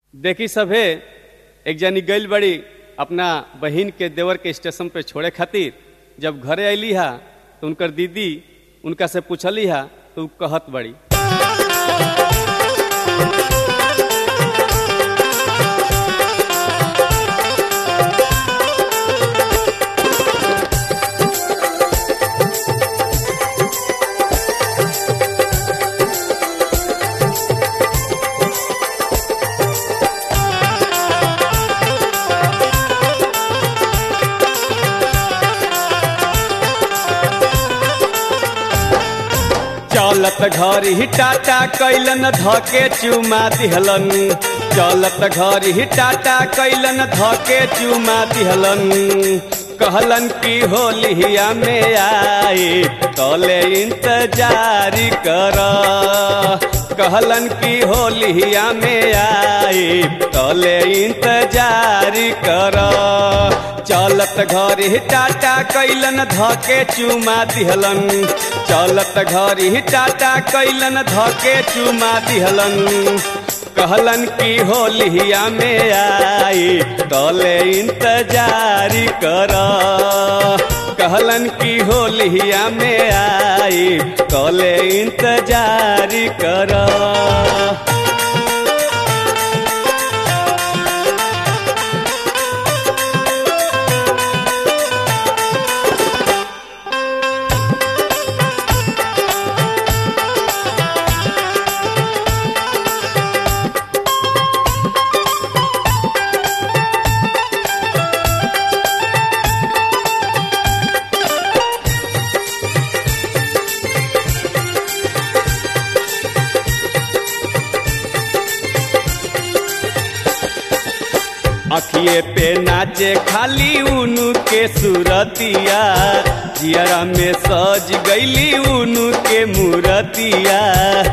देखी सभे एक जनी गइल बड़ी अपना बहिन के देवर के स्टेशन पे छोड़े खातिर जब घरे अली हा तो उनकर दीदी उनका से पूछली हा तो उ कहत बड़ी चलत घर ही टाटा कैलन धके चुमा दिहलन चलत घर ही टाटा कैलन धके चुमा दिहलन कहलन की होलिया में आए तले इंतजार कर कहलन की होलिया में आए तले इंतजार कर चलत घर ही टाटा कैलन धके चुमा दिहलन चलत घर ही टाटा कैलन धके चुमा दिहलन कहलन की होलिया में आई तले इंतजार कर कहलन की होलिया में आई तले इंतजार कर अखिए पे नाचे खाली उनु के सुरतिया जियरा में सज गईली उनु के मूरतिया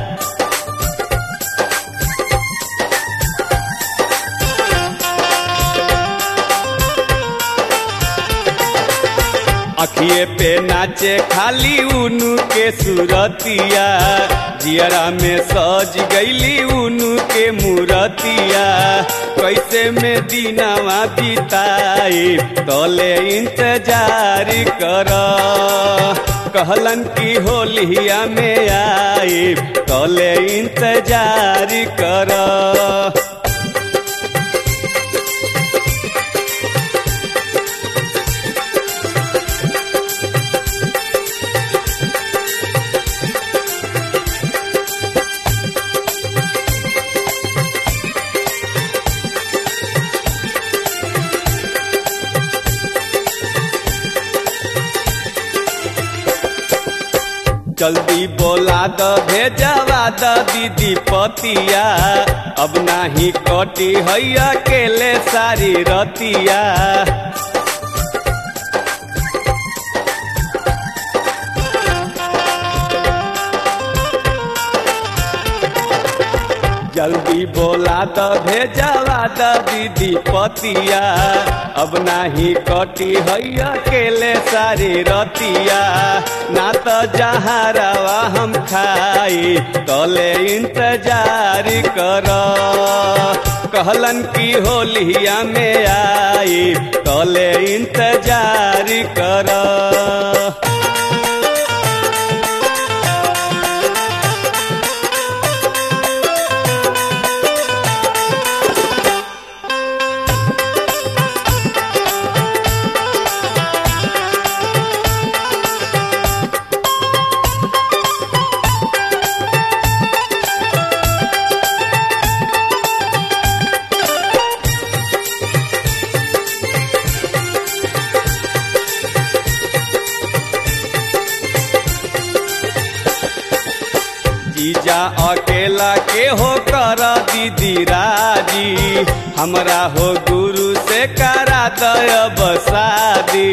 अखिए पे नाचे खाली उनु के सुरतिया जियरा में सज गईली उनु के मूरतिया कैसे में दिनावा बिताई तले इंतजार कर कहलन की होलिया में आई तले इंतजार कर जल्दी बोला द भेजवा द दीदी पतिया अब नाही कटी है अकेले सारी रतिया जल्दी बोला द भेजवा द दीदी पतिया अब नाही कटी है अकेले सारी रतिया ना तो जहारावा हम खाई तले इंतजार कर कहलन की होलिया में आई तले इंतजार कर जीजा अकेला के हो कर दीदी राजी हमरा हो गुरु से करा दय बसादी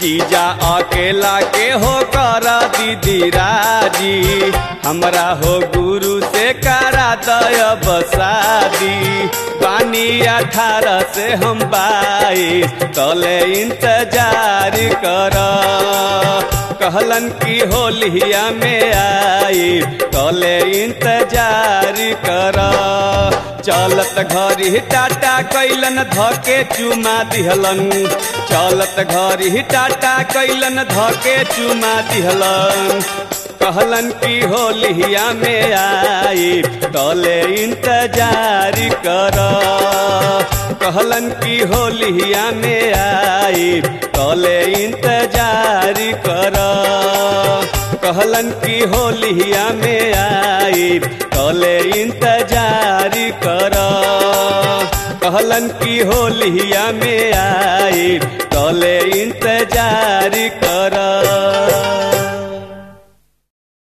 जीजा अकेला के हो कर दीदी राजी हमरा हो गुरु से करा दय बसादी पानी अठारह से हम बाईस तले इंतजार कर कहलन की होलिया में आई तले इंतजार कर चलत घरी टाटा कैलन धके चुमा दिहलन चलत घरी टाटा कैलन धके चुमा दिहलन कहलन की होलिया में आई तले इंतजार कर कहलन की होलिया में आई तले इंतजार कर कहलन की होलिया में आई तले इंतजार कर कहलन की होलिया में आई तले इंतजार कर